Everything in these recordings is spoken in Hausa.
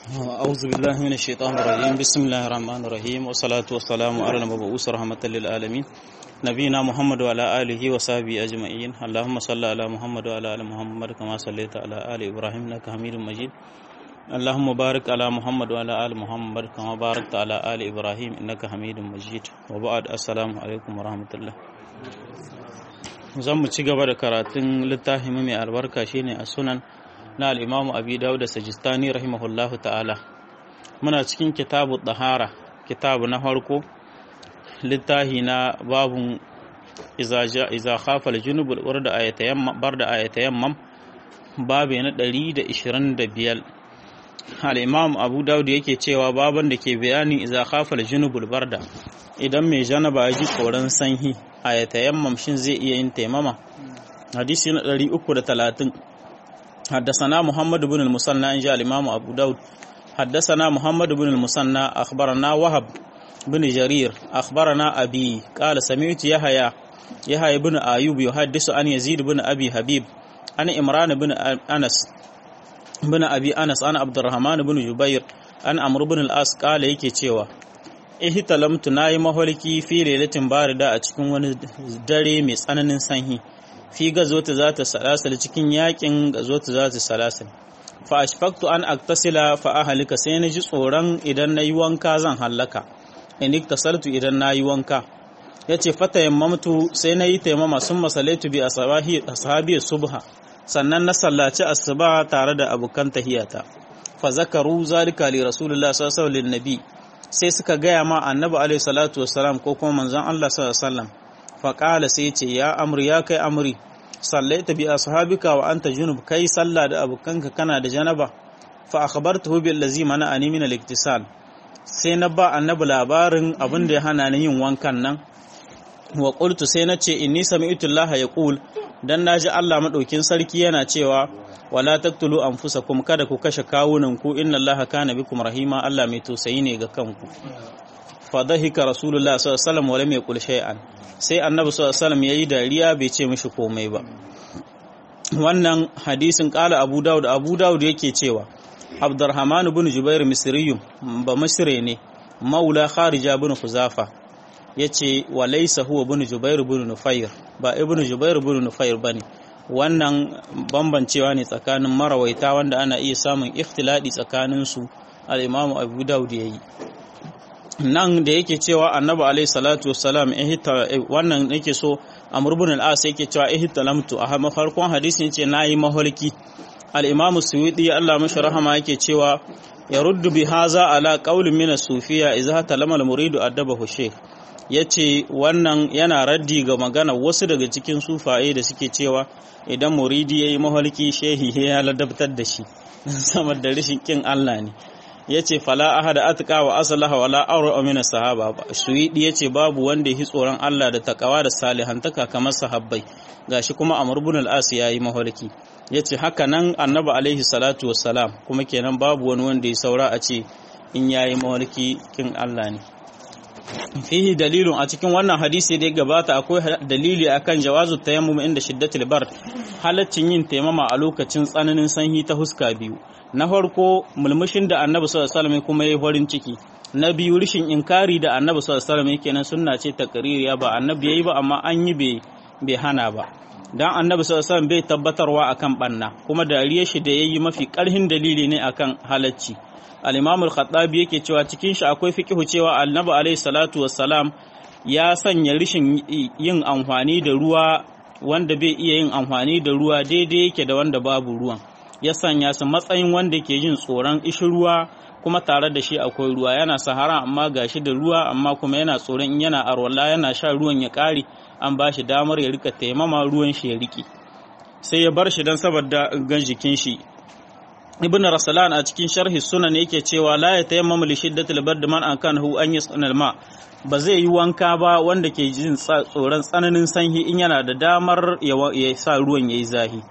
أعوذ بالله من الشيطان الرجيم بسم الله الرحمن الرحيم والصلاة والسلام على المبعوث رحمة للعالمين نبينا محمد وعلى آله وصحبه أجمعين اللهم صل على محمد وعلى آل محمد كما صليت على آل إبراهيم إنك حميد مجيد اللهم بارك على محمد وعلى آل محمد كما باركت على آل إبراهيم إنك حميد مجيد وبعد السلام عليكم ورحمة الله zan mu ci gaba da karatun littafin mai albarka shine a sunan na al'imamu abi dawud da sajistani rahimahullahu ta'ala muna cikin kitabu ɗahara kitabu na farko littafi na babun iza khafal junubul bar da ayatayammam babu na 125 al'imam abu dawud yake cewa baban da ke bayani iza khafal junubul barda idan mai janaba ya ji tsoron sanyi ayatayammam shin zai iya yin taimama hadisi na 330 حدثنا محمد بن المثنى إن جاء الإمام أبو داود حدثنا محمد بن المثنى أخبرنا وهب بن جرير أخبرنا أبي قال سمعت يحيى يحيى بن أيوب يحدث عن يزيد بن أبي حبيب عن إمران بن أنس بن أبي أنس عن عبد الرحمن بن جبير عن عمرو بن الأس قال yake cewa ihtalamtu nayi maholiki fi lailatin barida a cikin wani dare mai tsananin sanyi fi gazota za ta salasal cikin yakin gazota za ta salasal fa ashfaqtu an aktasila fa ahlika sai na ji tsoron idan nayi wanka zan hallaka in iktasaltu idan nayi wanka yace fata yammamtu sai nayi taimama sun masalaitu bi ashabi ashabi subha sannan na sallaci asuba tare da abukan tahiyata fa zakaru zalika li rasulullah sallallahu alaihi wasallam sai suka gaya ma annabi alaihi salatu wassalam ko kuma manzon Allah sallallahu alaihi wasallam faƙala sai ce ya amri ya kai amri sallaita bi ashabika wa anta junub kai sallah da abokanka kana da janaba fa akhbartuhu bil ladzi mana'ani min al-iktisal sai na ba annabi labarin abin da ya hana ni yin wankan nan wa qultu sai na ce inni sami'tu Allah yaqul dan naji Allah madaukin sarki yana cewa wala taqtulu anfusakum kada ku kashe kawunan ku inna Allah kana bikum rahima Allah mai tausayi ne ga kanku fadahika rasulullah sallallahu alaihi wasallam wa lam yaqul shay'an sai annabi sallallahu alaihi wasallam yayi dariya bai ce mishi komai ba wannan hadisin kala abu daud abu daud yake cewa abdurrahman ibn jubair misriyum ba misre ne maula kharija ibn huzafa yace wa laysa huwa ibn jubair ibn nufair ba ibn jubair ibn nufair bane wannan bambancewa ne tsakanin marawaita wanda ana iya samun ikhtiladi tsakanin su al-imamu abu daud yayi nan da yake cewa annabi alaihi salatu wassalam wannan yake so amr ibn al-as yake cewa ihtalamtu a farkon hadisi yace nayi maholki al-imam suyuti Allah mashi rahama yake cewa yaruddu bi haza ala qaulin min as-sufiya idza talama al-muridu adabahu shaykh yace wannan yana raddi ga magana wasu daga cikin sufaye da suke cewa idan muridi yayi maholki shehi ya ladabtar da shi saboda rashin kin Allah ne ya ce fala ahada atka wa asalaha wala aura min sahaba suwidi ya ce babu wanda yi tsoron Allah da takawa da salihantaka kamar sahabbai gashi kuma Amr ibn al-As yayi maholki yace haka nan Annabi alaihi salatu wassalam kuma kenan babu wani wanda ya saura a ce in yayi maholki kin Allah ne fihi dalilun a cikin wannan hadisi da ya gabata akwai dalili akan jawazu tayammum inda shiddatul bard halaccin yin taimama a lokacin tsananin sanyi ta huska biyu na farko mulmushin da annabi sallallahu alaihi kuma yayi farin ciki na biyu rishin inkari da annabi sallallahu alaihi wasallam kenan sunna ce takririya ba annabi yayi ba amma an yi bai bai hana ba dan annabi sallallahu alaihi bai tabbatarwa akan banna kuma dariyar shi da yayi mafi karhin dalili ne akan halacci al-imam al-khattabi yake cewa cikin shi akwai fiqhu cewa annabi alaihi salatu wassalam ya sanya rishin yin amfani da ruwa wanda bai iya yin amfani da ruwa daidai yake da wanda babu ruwan ya sanya su matsayin wanda ke jin tsoron ishin ruwa kuma tare da shi akwai ruwa yana sahara amma gashi da ruwa amma kuma yana tsoron in yana arwala yana sha ruwan ya kare an ba shi damar ya rika taimama ruwan shi ya rike sai ya bar shi don saboda gan jikin shi ibn rasalan a cikin sharhi sunan yake cewa la ya tayammama li shiddatil bard man an kan hu an yasnal ma ba zai yi wanka ba wanda ke jin tsoron tsananin sanyi in yana da damar ya sa ruwan yayi zahi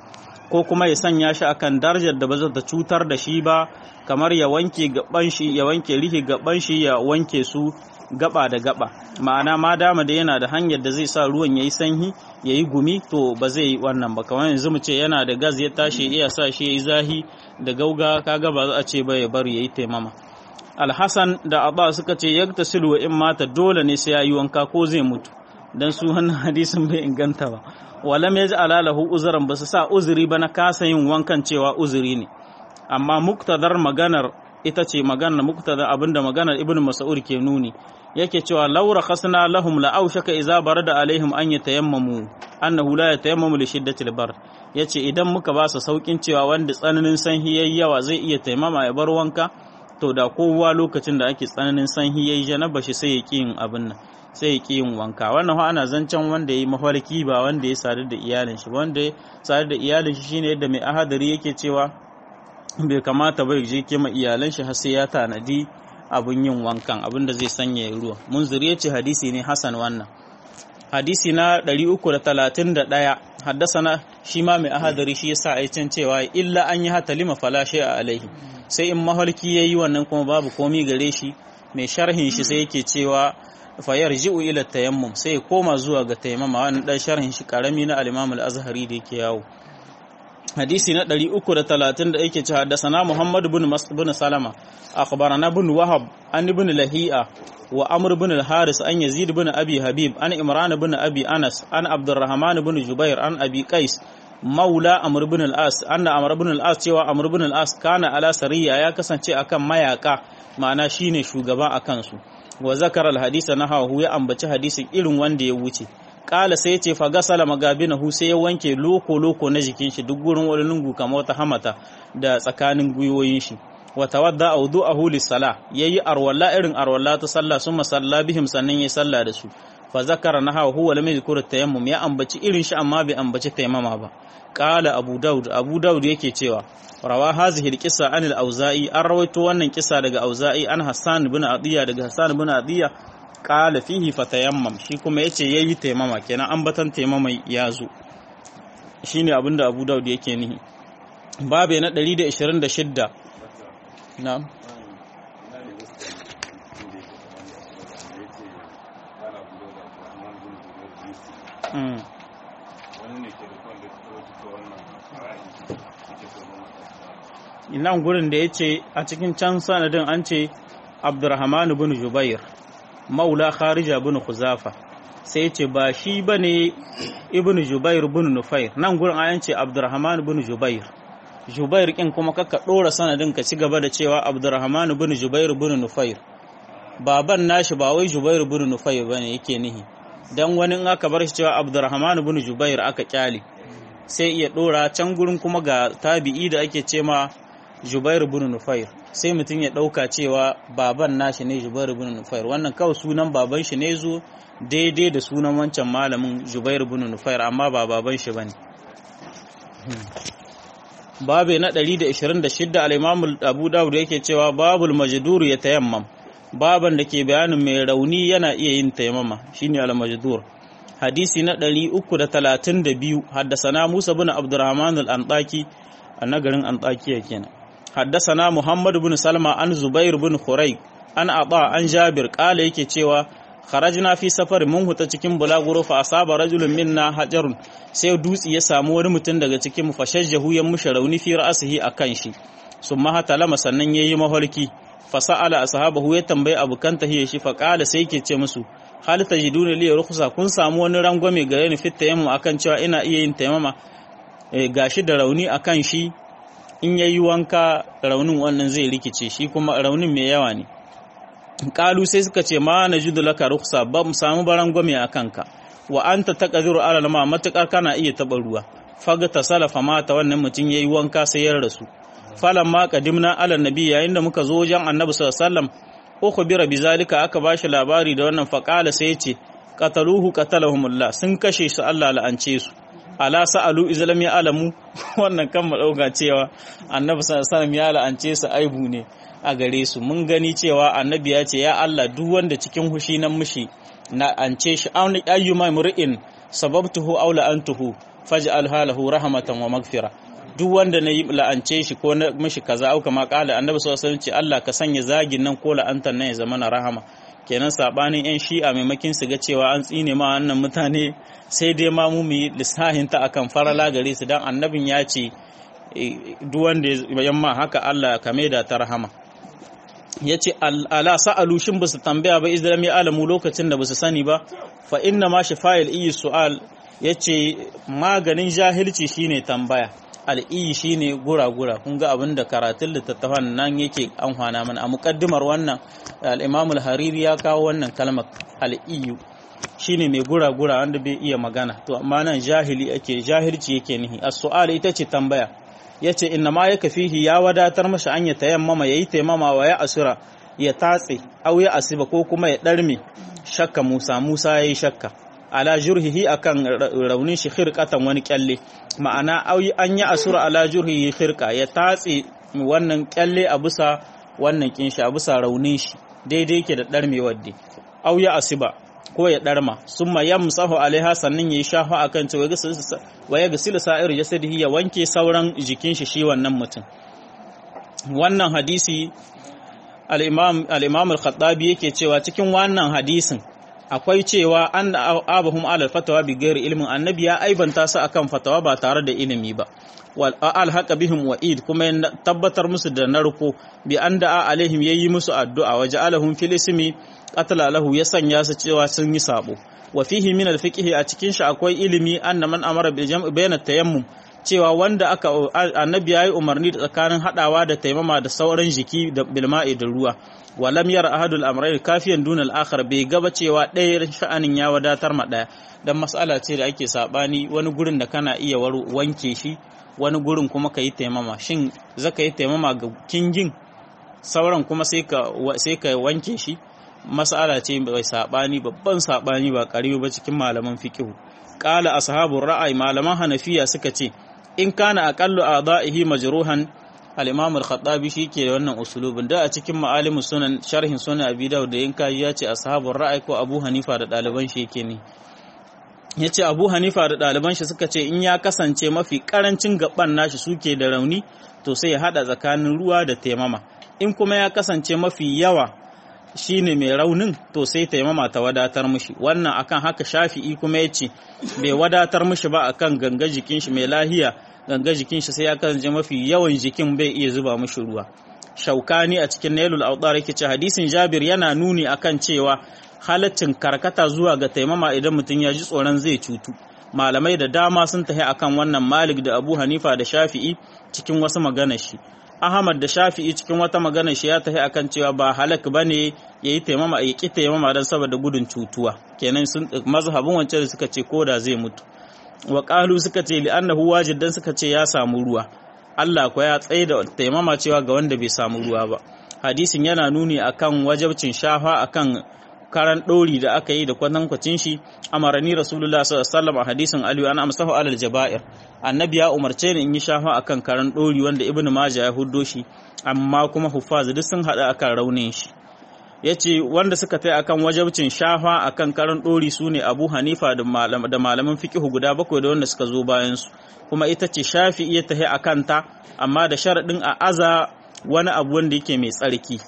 ko kuma ya sanya shi akan darajar da ba za ta cutar da shi ba kamar ya wanke gaban shi ya wanke rihi gaban shi ya wanke su gaba da gaba ma'ana ma dama da yana da hanyar da zai sa ruwan yayi sanyi yayi gumi to ba zai yi wannan ba kamar yanzu mu ce yana da gas ya tashi iya sa shi yayi zahi da gauga kaga ba za a ce ba ya bar yayi taimama alhassan da abba suka ce yaktasilu wa in mata dole ne sai yayi wanka ko zai mutu dan su wannan hadisin bai inganta ba walam yaj'ala lahu uzran basu sa uzuri ba na kasa yin wankan cewa uzuri ne amma muktadar maganar ita ce maganar muktadar abinda maganar ibnu mas'ud ke nuni yake cewa laura khasna lahum la aushaka idza barada alaihim an yatayammamu annahu la yatayammamu li shiddatil bar yace idan muka ba su saukin cewa wanda tsananin sanhi yayi yawa zai iya taimama ya bar wanka to da kowa lokacin da ake tsananin sanhi yayi janaba shi sai ya ki yin abin nan sai ya ki yin wanka wannan ana zancen wanda yayi mafarki ba wanda ya sadu da iyalin shi wanda ya sadu da iyalin shi shine yadda mai ahadari yake cewa bai kamata bai je kima iyalan shi har sai ya tanadi abun yin wankan abin da zai sanya ruwa mun zuriya ce hadisi ne hasan wannan hadisi na 331 haddasana shi ma mai ahadari shi yasa ai can cewa illa an yi hata lima fala a alaihi sai in mahalki yayi wannan kuma babu komi gare shi mai sharhin shi sai yake cewa fayar ji'u ila tayammum sai ya koma zuwa ga tayammama wannan dan sharhin shi karami na al-Imam al-Azhari da yake yawo hadisi na 330 da yake cewa haddasana Muhammad ibn Mas'ud Salama akhbarana ibn Wahab an ibn Lahi'a wa Amr ibn al-Haris an Yazid ibn Abi Habib an Imran ibn Abi Anas an Abdurrahman ibn Jubair an Abi Qais maula Amr ibn al-As anna Amr ibn al-As cewa Amr ibn al-As kana ala sariya ya kasance akan mayaka ma'ana shine shugaba akan su wa zakara al-hadisa nahahu ya ambaci hadisin irin wanda ya wuce kala sai ce fa gasala magabinahu sai ya wanke loko loko na jikin shi duk gurin wani lungu kamar wata hamata da tsakanin gwiwoyin shi wa tawadda awdu'ahu lis-sala yayi arwalla irin arwalla ta sallah summa salla bihim sannan yayi sallah da su fa zakara naha huwa lam yadhkur tayammum ya ambaci irin shi amma bai ambaci tayammama ba qala abu daud abu daud yake cewa rawa hazihi al-qissa an al-auza'i an rawaito wannan kisa daga auza'i an hassan ibn adiya daga hassan ibn adiya qala fihi fatayammam shi kuma yace yayi tayammama kenan ambatan tayammama ya zo shine abinda abu daud yake nihi babe na 126 na'am Mm. nan gurin da ya ce a cikin can sanadin an ce abdurrahman bin jubair maula kharija bin kuzafa sai ya ce ba shi ba ne ibn jubair bin nufair nan gurin an ce abdurrahman bin jubair jubair kin kuma kaka ɗora sanadin ka ci gaba da cewa abdurrahman bin jubair bin nufair baban nashi ba wai jubair bin nufair ba ne yake nihi dan wani in aka bar shi cewa abdurrahman bin jubair aka kyale sai iya ɗora can gurin kuma ga tabi'i da ake ce ma Jubair bin Nufair sai mutum ya ɗauka cewa baban nashi ne Jubair bin Nufair wannan kawai sunan baban shi ne zo daidai da sunan wancan malamin Jubair bin Nufair amma ba baban shi bane babe na 126 al-Imam Abu Dawud yake cewa babul majdur ya tayammam baban da ke bayanin mai rauni yana iya yin tayammama shine al-majdur hadisi na 332 haddasana Musa bin Abdurrahman al-Antaki a nagarin Antakiya kenan haddasana Muhammad bin Salma an Zubair bin Khurayq an Aba an Jabir kala yake cewa kharajna fi safar mun huta cikin bulaguro fa asaba rajulun minna hajarun sai dutsi ya samu wani mutum daga cikin mu fashajjahu ya mushi rauni fi ra'sihi akan shi summa hatalama sannan yayi maholki fa sa'ala ashabahu ya tambayi abukan tahiyya shi fa kala sai yake ce musu hal tajiduna li rukhsa kun samu wani rangwame gare ni fit tayammum akan cewa ina iya yin tayammama e, gashi da rauni akan shi in yayi wanka raunin wannan zai rikice shi kuma raunin mai yawa ne kalu sai suka ce ma najidu laka rukhsa ba mu samu barangwame akan ka wa anta taqdiru ala ma matakar kana iya taba ruwa faga ta salafa mata wannan mutum yayi wanka sai ya rasu falan ma qadimna ala nabi yayin da muka zo wajen annabi sallallahu alaihi wasallam ukhbira bizalika aka bashi labari da wannan faqala sai yace qataluhu qatalahumullah sun kashe su Allah la'ance su ala sa'alu izlam ya alamu wannan kan madauka cewa annabi sallallahu alaihi wasallam ya la'ance su aibu ne a gare su mun gani cewa annabi ya ce ya Allah duk wanda cikin hushi nan mushi na ance shi ayyuma mur'in sababtuhu aw la'antuhu faj'al halahu rahmatan wa maghfira duk wanda na yi la'ance shi ko na mishi kaza au kama kala annabi sallallahu alaihi wasallam ce Allah ka sanya zagin nan ko la'antar nan ya zama na rahama kenan sabanin yan shi'a maimakin su ga cewa an tsine ma wannan mutane sai dai ma mu yi lissahin ta akan farala gare su dan annabin ya ce duk wanda ya yamma haka Allah ka da ta rahama yace ala sa'alu shin basu tambaya ba izlam ya alamu lokacin da basu sani ba fa inna ma shifa'il iyi su'al yace maganin jahilci shine tambaya al'iyi shine gura-gura kun ga abin da karatun littattafan nan yake amfana mana a mukaddimar wannan al-imam al-hariri ya kawo wannan kalmar al'iyu shine mai gura-gura wanda bai iya magana to amma nan jahili ake jahilci yake nihi as-su'al ita ce tambaya yace inna ma yaka fihi ya wadatar masa an ya tayammama yayi taimama wa ya asura ya tatse au ya asiba ko kuma ya darme shakka Musa Musa yayi shakka ala jurhihi akan raunin shi khirqatan wani kyalle ma'ana auyi an yi asura ala jurhihi khirqa ya tatse wannan kyalle a bisa wannan kinshi a bisa raunin shi daidai yake da darmewar dai au ya asiba ko ya darma summa yamsahu alaiha sannan yayi shafa akan ta wa ya gasilu sa'ir jasadihi ya wanke sauran jikin shi shi wannan mutum wannan hadisi al-imam al-imam al-khattabi yake cewa cikin wannan hadisin akwai cewa an abahum alal fatawa bi gairi ilmin annabi ya aibanta su akan fatawa ba tare da ilimi ba wal alhaqa bihim wa'id kuma ya tabbatar musu da narko bi an da'a alaihim yayi musu addu'a wa ja'alahum fil ismi qatala lahu ya sanya su cewa sun yi sabo wa fihi min al fiqh a cikin shi akwai ilimi anna man amara bil jam'i bayna tayammum cewa wanda aka annabi yayi umarni da tsakanin hadawa da taimama da sauran jiki da bilma'i da ruwa walam yara ahadul amrayn kafiyan duna al-akhar bai gaba cewa ɗaya sha'anin ya wadatar ma ɗaya dan mas'ala ce da ake sabani wani gurin da kana iya wanke shi wani gurin kuma ka yi taimama shin zaka yi taimama ga kingin sauran kuma sai ka sai ka wanke shi mas'ala ce bai sabani babban sabani ba karibu ba cikin malaman fiqh qala ashabur ra'ay malaman hanafiya suka ce in kana aqallu a'dahi majruhan al-imam al-khattabi shike da wannan usulubin da a cikin ma'alimus sunan sharhin sunan abi dawud da yanka ya ce ashabur ra'ay ko abu hanifa da daliban shi yake ne yace abu hanifa da daliban shi suka ce in ya kasance mafi karancin gaban nashi suke da rauni to sai ya hada tsakanin ruwa da taimama in kuma ya kasance mafi yawa shine mai raunin to sai taimama ta wadatar mishi wannan akan haka shafi'i kuma yace bai wadatar mishi ba akan ganga jikin shi mai lahiya ganga jikin shi sai ya kasance mafi yawan jikin bai iya zuba mishi ruwa shaukani a cikin nailul awdar yake ce hadisin jabir yana nuni akan cewa halaccin karkata zuwa ga taimama idan mutum ya ji tsoron zai cutu malamai da dama sun tafi akan wannan malik da abu hanifa da shafi'i cikin wasu maganar shi ahmad da shafi'i cikin wata maganar shi ya tafi akan cewa ba halak bane yayi taimama ya ki taimama dan saboda gudun cutuwa kenan sun mazhabin wancan da suka ce koda zai mutu wa qalu suka ce li annahu wajid dan suka ce ya samu ruwa Allah ko ya tsaye da taimama cewa ga wanda bai samu ruwa ba hadisin yana nuni akan wajabcin shafa akan karan ɗori da aka yi da kwatankwacin shi amarani rasulullah sallallahu a hadisin aliyu ana amsahu alal jaba'ir annabi ya umarce ni in yi shafa akan karan ɗori wanda ibnu majah ya huddo shi amma kuma huffaz duk sun haɗa akan raunin shi yace wanda suka tai akan wajabcin shafa akan karan ɗori sune abu hanifa da malaman fiqhu guda bakwai da wanda suka zo bayan su kuma ita ce shafi iya tahi akan ta amma da sharaɗin a aza wani abu wanda yake mai tsarki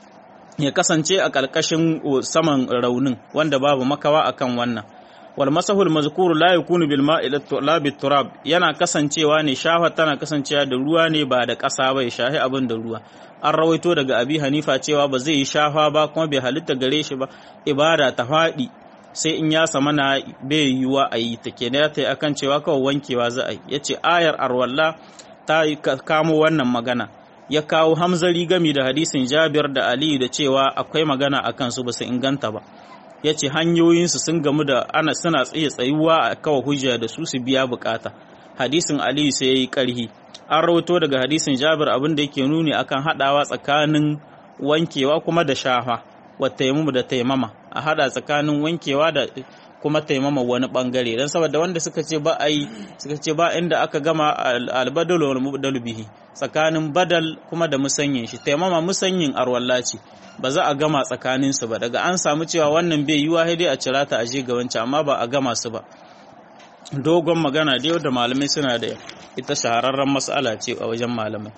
ya kasance a ƙarƙashin saman raunin wanda babu makawa akan wannan wal masahul mazkuru la yakunu bil ma'i la bit turab yana kasancewa ne shafa tana kasancewa da ruwa ne ba da ƙasa ba ya shahi abin da ruwa an rawaito daga abi hanifa cewa ba zai yi shafa ba kuma bai halitta gare shi ba ibada ta faɗi sai in ya sama na bai yiwuwa a yi ta kenan ta yi akan cewa kawai wankewa za a yi ya ce ayar arwalla ta kamo wannan magana ya kawo hamzari gami da hadisin jabir da aliyu da cewa akwai magana a kansu ba su inganta ba ya ce hanyoyinsu sun gamu da ana suna tsaye tsayuwa a kawa hujja da su su biya bukata hadisin aliyu sai ya yi karhi an rawato daga hadisin jabir abin da yake nuni akan hadawa tsakanin wankewa kuma da shafa wa taimamu da taimama a hada tsakanin wankewa da kuma taimama wani bangare don saboda wanda suka ce ba a yi suka ce ba inda aka gama albadal wal mubdal bihi tsakanin badal kuma da musanyin shi taimama musanyin arwalla ce ba za a gama tsakanin su ba daga an samu cewa wannan bai yiwa sai dai a cira ta aje ga wancan amma ba a gama su ba dogon magana da yau da malamai suna da ita shahararren mas'ala ce a wajen malamai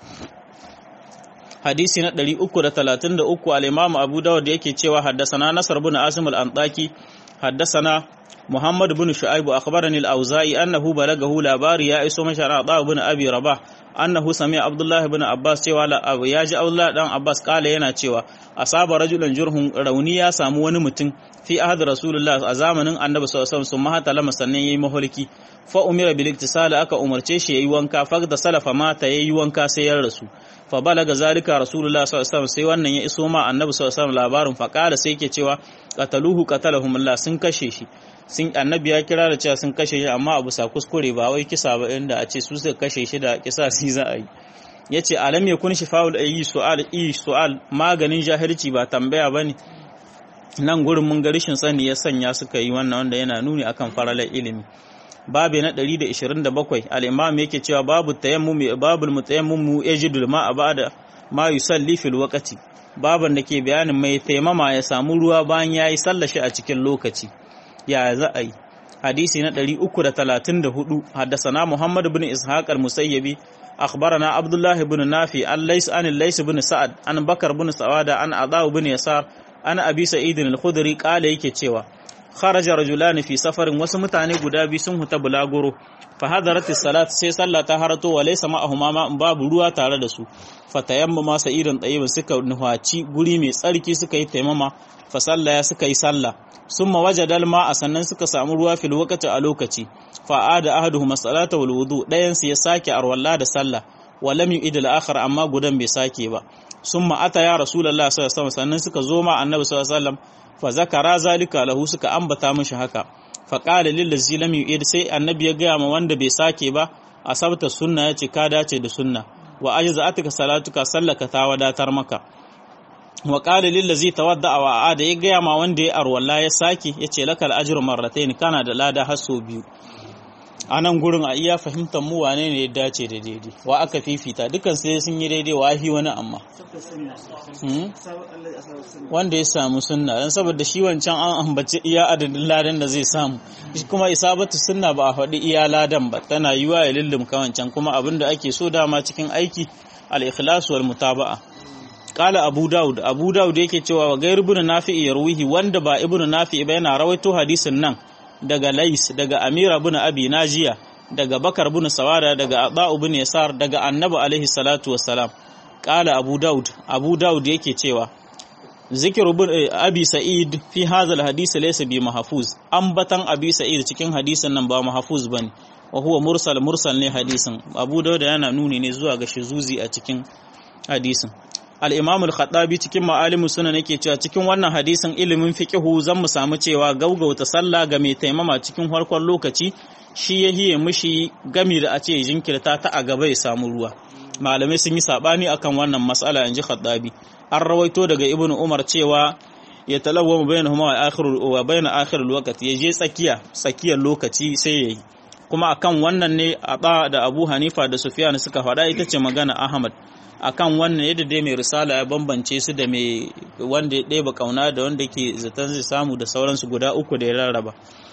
hadisi na 333 al-Imam Abu Dawud yake cewa haddasana Nasr bin Asim al-Antaki haddasana Muhammad bin Shu'aib akhbarani al-Auza'i annahu balagahu labari ya iso mashara da bin Abi Rabah annahu sami'a Abdullah bin Abbas cewa la abu ya ji Abdullah dan Abbas kala yana cewa asaba rajulan jurhun rauni ya samu wani mutum fi ahad Rasulullah a zamanin Annabi sallallahu alaihi wasallam sun mahata lama sannan yayi maholiki fa umira bil iktisal aka umarce shi yayi wanka fa da salafa mata yayi wanka sai ya rasu fa balaga zalika rasulullah sallallahu alaihi wasallam sai wannan ya iso ma annabi sallallahu alaihi wasallam labarin fa kala sai yake cewa qataluhu qatalahum Allah sun kashe shi sun annabi ya kira da cewa sun kashe shi amma abu sa kuskure ba wai kisa ba inda a ce su suka kashe shi da kisa si za a yi yace alam yakun shifa'ul ayi su'al i su'al maganin jahilci ba tambaya bane nan gurin mun ga rishin sani ya sanya suka yi wannan wanda yana nuni akan faralar ilimi babu na 127 al-imam yake cewa babu tayammum babul mutayammum yajidul ma ba'da ma yusalli fil waqti baban da ke bayanin mai taimama ya samu ruwa bayan yayi sallar shi a cikin lokaci ya za a yi hadisi na 334 haddasana muhammad ibn ishaq al-musayyibi akhbarana abdullah ibn nafi an lays an lays ibn sa'ad an bakar ibn sawada an adha ibn yasar an abi sa'id al-khudri qala yake cewa kharaja rajulan fi safarin wasu mutane guda biyu sun huta bulaguro fa hadarat salat sai sallah ta harato wa laysa ma'ahuma ma babu ruwa tare da su fa tayammama sa'idan tayyib suka nuhaci guri mai tsarki suka yi taimama fa sallaya suka yi sallah summa wajada a sannan suka samu ruwa fil waqti a lokaci fa ada ahaduhuma salata wal wudu dayan su ya sake arwalla da sallah wa lam yu'id al akhar amma gudan bai sake ba summa ata ya rasulullah sallallahu alaihi wasallam sannan suka zo ma annabi sallallahu alaihi wasallam fa zakara zalika lahu suka ambata mishi haka fa qala lil ladzi lam yu'id sai annabi ya gaya ma wanda bai sake ba asabta sunna yace ka dace da sunna wa ajza'atuka salatuka sallaka ta wadatar maka wa qala lil ladzi tawadda wa aada ya gaya ma wanda ya arwalla ya sake yace lakal ajru marratayn kana da lada har sau biyu a nan gurin a iya fahimtar mu wane ne ya dace da daidai wa aka fifita dukan sai sun yi daidai wa hi wani amma wanda ya samu sunna don saboda shi wancan an ambaci iya adadin ladan da zai samu shi kuma isabatu sunna ba a faɗi iya ladan ba tana yiwa ya lullumka wancan kuma abin da ake so dama cikin aiki al-ikhlas wal mutaba'a qala abu daud abu daud yake cewa wa gairu ibn nafi yarwihi wanda ba ibn nafi ba yana rawaito hadisin nan daga lais daga amira bin abi najiya daga bakar bin sawada daga adau bin yasar daga annabi alaihi salatu wassalam qala abu daud abu daud yake cewa zikru bin abi sa'id fi hadha alhadith laysa bi mahfuz ambatan abi sa'id cikin hadisin nan ba mahfuz bane wa huwa mursal mursal ne hadisin abu daud yana nuni ne zuwa ga shizuzi a cikin hadisin al-imam al-khattabi cikin ma'alimu sunan yake cewa cikin wannan hadisin ilimin fiqhu zan mu samu cewa gaugauta sallah ga mai taimama cikin farkon lokaci shi ya hiye mishi gami da a ce jinkirta ta a gaba ya samu ruwa malamai sun yi sabani akan wannan mas'ala inji khattabi an rawaito daga ibnu umar cewa ya talawwa bainahuma wa akhirul wa bain akhirul waqti ya je tsakiya tsakiyar lokaci sai yayi kuma akan wannan ne a da Abu Hanifa da Sufyan suka faɗa ita ce magana Ahmad akan wannan yadda dai mai risala ya bambance su da mai wanda ya ɗeba kauna da wanda ke zaton zai samu da sauransu guda uku da ya rarraba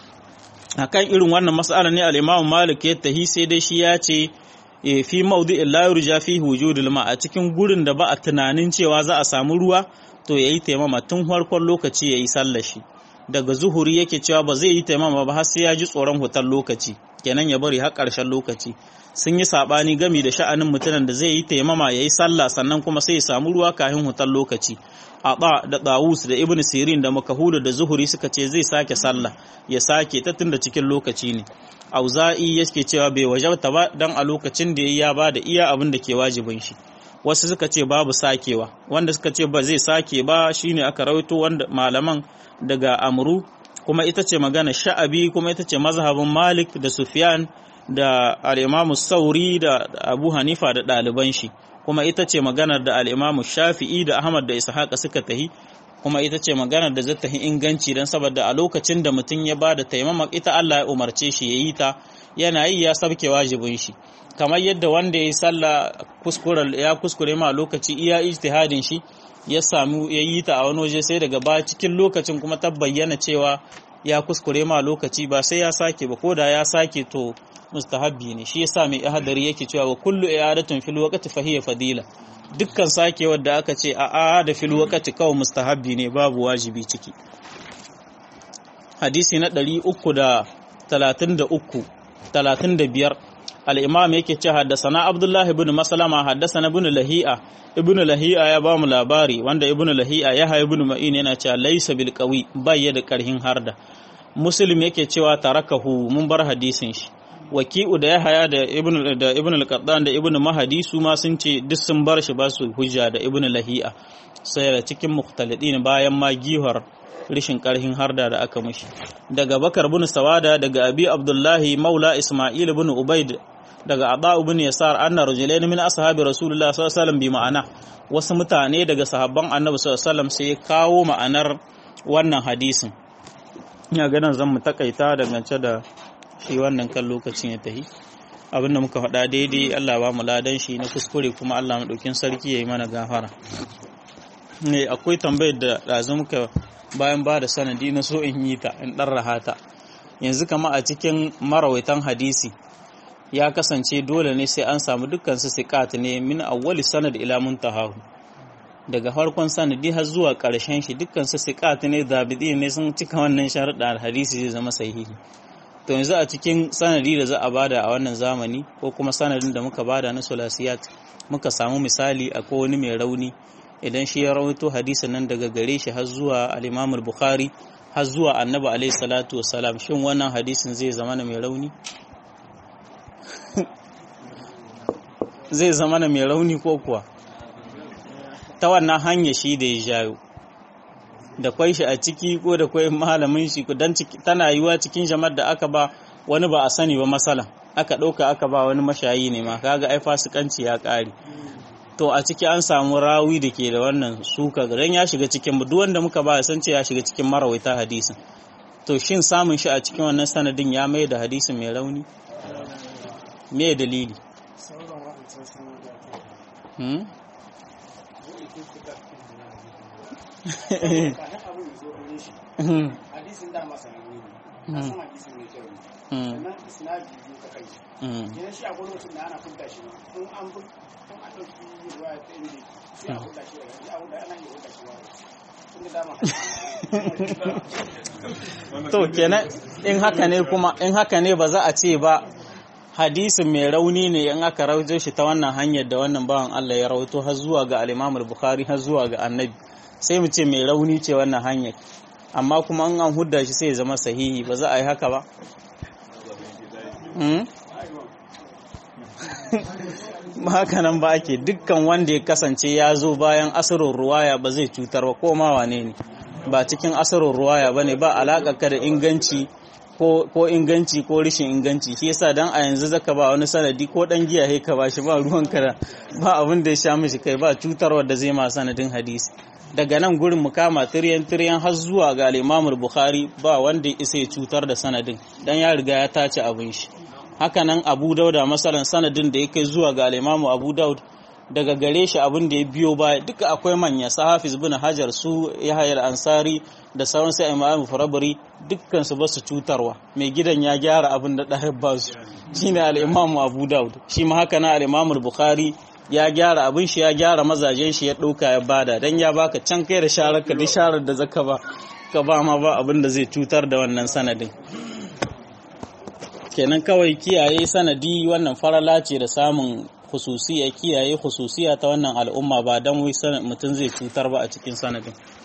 akan irin wannan mas'ala ne al-Imam Malik ya tahi sai dai shi ya ce fi mawdi'in la yurja fihi wujudul ma a cikin gurin da ba a tunanin cewa za a samu ruwa to yayi taimama tun farkon lokaci yayi sallar shi daga zuhuri yake cewa ba zai yi taimama ba har sai ya ji tsoron hutar lokaci kenan ya bari har ƙarshen lokaci sun yi saɓani gami da sha'anin mutumin da zai yi taimama ya yi sallah sannan kuma sai ya samu ruwa kafin hutar lokaci a da ɗawus da ibn sirin da makahulu da zuhuri suka ce zai sake sallah ya sake ta tun da cikin lokaci ne auza'i yake cewa bai wajabta ba dan a lokacin da ya ba da iya abin da ke wajibin shi wasu suka ce babu sakewa wanda suka ce ba zai sake ba shine aka rawaito wanda malaman daga amru kuma ita ce magana sha'abi kuma ita ce mazhabin malik da sufyan da al'imamu sauri da abu hanifa da ɗaliban shi kuma ita ce maganar da al'imamu shafi'i da ahmad da ishaqa suka tahi kuma ita ce maganar da zai tahi inganci don saboda a lokacin da mutum ya ba da taimama ita allah ya umarce shi ya yi ta yana yi ya sabke wajibin shi kamar yadda wanda ya yi sallah ya kuskure ma lokaci iya ijtihadin shi ya samu ya yi ta a wani waje sai daga ba cikin lokacin kuma ta bayyana cewa ya kuskure ma lokaci ba sai ya sake ba ko da ya sake to mustahabbi ne shi yasa mai ihadari yake cewa wa kullu i'adatun fil waqti fa hiya fadila dukkan sakewar da aka ce a a da fil waqti kawai mustahabbi ne babu wajibi ciki hadisi na 333 35 al-imam yake ce haddasana abdullahi ibn maslama haddasana ibn lahi'a ibn lahi'a ya ba mu labari wanda ibn lahi'a ya haye ibn ma'in yana cewa laysa bil qawi bai da karhin harda muslim yake cewa tarakahu mun bar hadisin shi waki'u da ya haya da ibn da ibn al-qattan da ibn mahadi su ma sun ce duk sun bar shi ba su hujja da ibn lahi'a sai da cikin mukhtalidin bayan ma gihar rishin karhin harda da aka mishi daga bakar bin sawada daga abi abdullahi maula isma'il bin ubaid daga aba ibn yasar anna rajulain min ashabi rasulullah sallallahu alaihi wasallam bi ma'ana wasu mutane daga sahabban annabi sallallahu alaihi wasallam sai kawo ma'anar wannan hadisin ina ganin zan mu takaita dangance da shi wannan kan lokacin ya tahi abinda muka faɗa daidai Allah ba mu ladan shi na kuskure kuma Allah maɗaukin sarki ya yi mana gafara ne akwai tambayar da ɗazu muka bayan ba da sanadi na so in yi ta in ɗan rahata yanzu kama a cikin marawaitan hadisi ya kasance dole ne sai an samu dukkan su siqat ne min awwali sanad ila muntahahu daga farkon sanadi har zuwa ƙarshen shi dukkan su siqat ne zabidi ne sun cika wannan sharuɗa hadisi zai zama sahihi to yanzu a cikin sanadi da za a bada a wannan zamani ko kuma sanadin da muka bada na sulasiyat muka samu misali a wani mai rauni idan shi ya rawaito hadisin nan daga gare shi har zuwa al-Imam bukhari har zuwa Annabi alaihi salatu wassalam shin wannan hadisin zai zama mai rauni zai zama mai rauni ko kuwa ta wannan hanya shi da ya jayo da kwai shi a ciki ko da kwai malamin shi dan tana yiwa cikin jama'ar da aka ba wani ba a sani ba masala aka ɗauka aka ba wani mashayi ne ma kaga ai fasikanci ya ƙare to a ciki an samu rawi da ke da wannan suka dan ya shiga cikin duk wanda muka ba san ce ya shiga cikin marawaita hadisin to shin samun shi a cikin wannan sanadin ya mai da hadisin mai rauni me dalili hmm? hadisin da masa ne ne san hadisin mai kyau ne sannan isnadi biyu ka kai idan shi a wani mutum da ana kunta shi in an bu in an dauki ruwa ta inda sai a huda shi daga a huda ana yi huda shi wa to kenan in haka ne kuma in haka ne ba za a ce ba hadisin mai rauni ne in aka raujo shi ta wannan hanyar da wannan bawan Allah ya rawaito har zuwa ga al-Imam bukhari har zuwa ga Annabi sai mu ce mai rauni ce wannan hanyar amma kuma an an hudda shi sai ya zama sahihi ba za a yi haka ba ba haka nan ba ake dukkan wanda ya kasance ya zo bayan asirin ruwaya ba zai cutar ba ko ma wane ne ba cikin asirin ruwaya ba ne ba alaƙa da inganci ko inganci ko rishin inganci shi yasa dan a yanzu zaka ba wani sanadi ko dan giya he ka ba shi ba ruwan ka ba abin da ya sha mishi kai ba cutarwa da zai ma sanadin hadisi daga nan gurin mu kama tiryan tiryan har zuwa ga al Bukhari ba wanda isa ya cutar da sanadin dan ya riga ya tace abin shi haka nan Abu Dauda masalan sanadin da ya kai zuwa ga al Abu Daud daga gare shi abin da ya biyo baya duka akwai manya sahafiz bin hajar su yahya ansari da sauran sai imam farabari dukkan su ba su cutarwa mai gidan ya gyara abin da ɗaya ba su shine al-imam abu daud shi ma haka na al-imam bukhari ya gyara abin shi ya gyara mazajen shi ya ɗauka ya bada dan ya baka can kai da sharar ka duk sharar da zaka ba ka ba ma ba abin da zai cutar da wannan sanadin kenan kawai kiyaye sanadi wannan farala ce da samun hususiya kiyaye hususiya ta wannan al'umma ba don wai mutum zai cutar ba a cikin sanadin